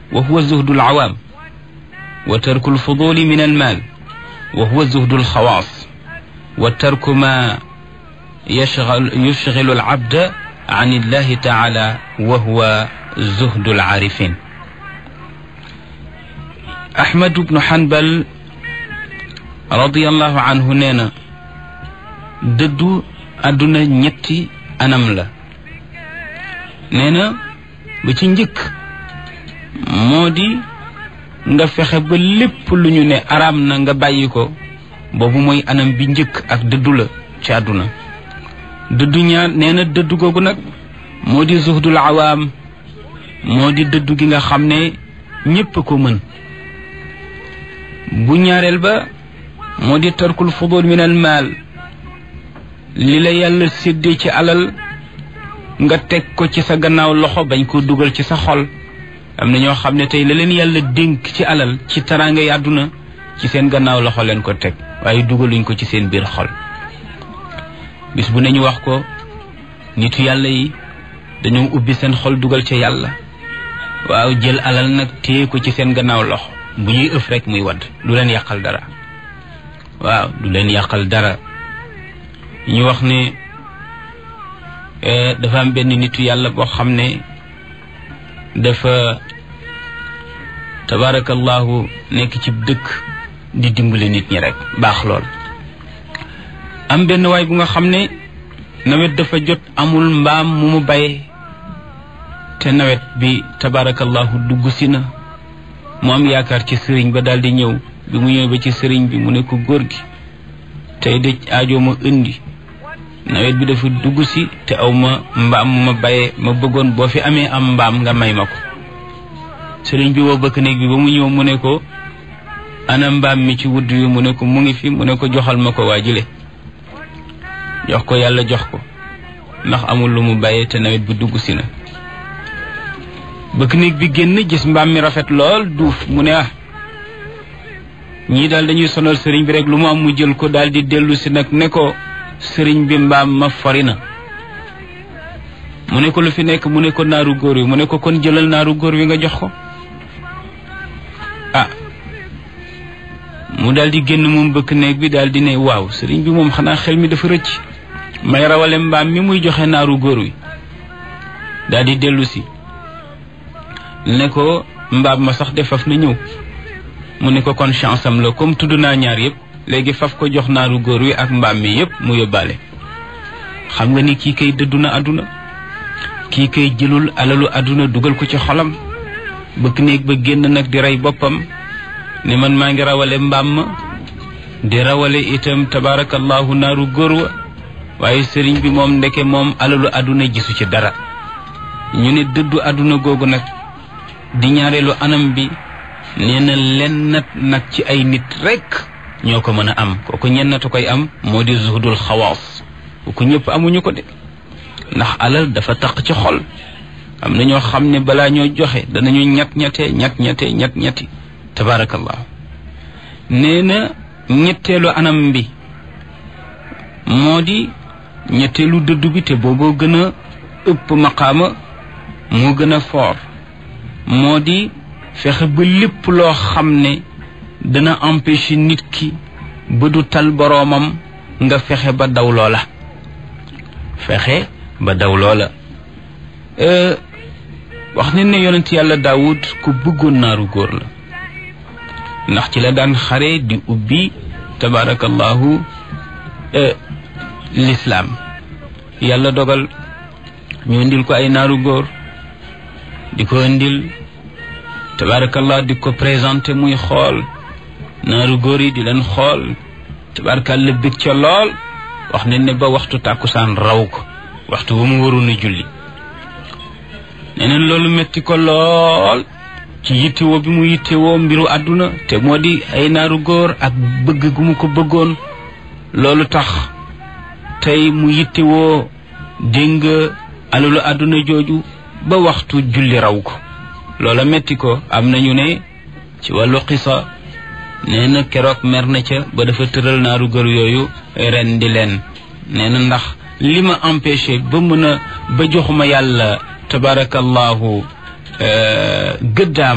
wa huwa zuhdu alawaam wa tarku alfuduli min almaal wa huwa zuhdu alxawaas wa tarku ma yashgal yushgilu alabda an illahi taala wa huwa zuhdu alaarifin ahmad bnu hanbal radiallahu anhu nee na dëddu àdduna ñetti anam la nee na ba ci njëkk moo di nga fexe ba lépp lu ñu ne araam na nga bàyyi ko boobu mooy anam bi njëkk ak dëddu la ci àdduna dëddu ñaar nee na dëddu googu nag moo di zuhdul awaam moo di dëddu gi nga xam ne ñépp ko mën bu ñaareel ba moo di tarkul fudul min al maal li la yàlla séddee ci alal nga teg ko ci sa gannaaw loxo bañ ko dugal ci sa xol am na ñoo xam ne tey la leen yàlla dénk ci alal ci taraanga yi àdduna ci seen gannaaw loxo leen ko teg waaye dugaluñ ko ci seen biir xol bis bu ne ñu wax ko nitu yàlla yi dañoo ubbi seen xol dugal ca yàlla waaw jël alal nag téye ko ci seen gannaaw loxo bu ñuy ëf rek muy wadd du leen yàqal dara waaw du leen yàqal dara ñu wax ne dafa am benn nitu yàlla boo xam ne dafa tabaarakallahu nekk ci dëkk di dimbali nit ñi rek baax lool am benn waay bu nga xam ne nawet dafa jot amul mbaam mu mu bay te nawet bi tabaarakallahu dugg si na mu am yaakaar ci sëriñ ba daal di ñëw bi mu ñëw ba ci sëriñ bi mu ne ko góor gi tey de aajo ma indi nawet bi dafa dugg si te aw ma mbaam mu ma bayee ma bëggoon boo fi amee am mbaam nga may ma ko sëriñ bi woo bëkk néeg bi ba mu ñëw mu ne ko ana mbaam mi ci wudd wi mu ne ko mu ngi fi mu ne ko joxal ma ko waa jile jox ko yàlla jox ko ndax amul lu mu bàyyee te nawet bi dugg si na bëkk néeg bi génn gis mbaam mi rafet lool duuf mu ne ah ñii daal dañuy sonal sëriñ bi rek lu mu am mu jël ko daal di dellu si nag ne ko sëriñ bi mbaam ma fori na mu ne ko lu fi nekk mu ne ko naaru góor wi mu ne ko kon jëlal naaru góor wi nga jox ko ah mu daal di génn moom bëkk néeg bi daal di ne waaw sëriñ bi moom xanaa xel mi dafa rëcc may rawale mbaam mi muy joxe naaru góor wi daal di dellu si ne ko mbaam ma sax de faf na ñëw mu ne ko kon chance am la comme tudd naa ñaar yëpp léegi faf ko jox naaru góor wi ak mbaam mi yëpp mu yóbbaale xam nga ni kii kay dëddu na àdduna kii kay jëlul alalu àdduna dugal ko ci xolam bëkk néeg ba génn nag di rey boppam ne man maa ngi rawale mbaam ma di rawale itam tabaarakallahu naaru góor wa waaye sëriñ bi moom ndeke moom alalu àdduna gisu ci dara ñu ne dëddu àdduna googu nag di ñaareelu anam bi nee na lennat nag ci ay nit rekk ñoo ko mën a am kooku ñennatu koy am moo di zuhdul xawaas kooku ñëpp amuñu ko de ndax alal dafa taq ci xol am na ñoo xam ne balaa ñoo joxe danañu ñett ñette ñett ñette ñett ñetti tabaarakallahu nee na ñetteelu anam bi moo di ñetteelu dëddu bi te booboo gën a ëpp maqaama moo gën a foor moo di fexe ba lépp loo xam ne dana empêcher nit ki ba du tal boroomam nga fexe ba daw loola fexe ba daw loola wax ne ne yonent yàlla daawud ku bëggoon naaru góor la ndax ci la daan xare di ubbi tabaarakallahu lislaam yàlla dogal ñu indil ko ay naaru góor di ko indil tabaarakallah di ko présenté muy xool naaru góor yi di leen xool tabaarakallah bég ca lool wax ne ne ba waxtu tàkkusaan raw ko waxtu ba mu waroon a julli neneen loolu metti ko lool ci yittewoo bi mu yittewoo mbiru àdduna te moo di ay naaru góor ak bëgg gu mu ko bëggoon loolu tax tey mu yittewoo dégg nga alalu àdduna jooju ba waxtu julli raw ko loola metti ko am nañu ne ci wàllu xisa nee na keroog mer na ca ba dafa tëral naaru góor yooyu ren di leen nee na ndax li ma empêché ba mën a ba joxuma yàlla tabarakallahu gëddaam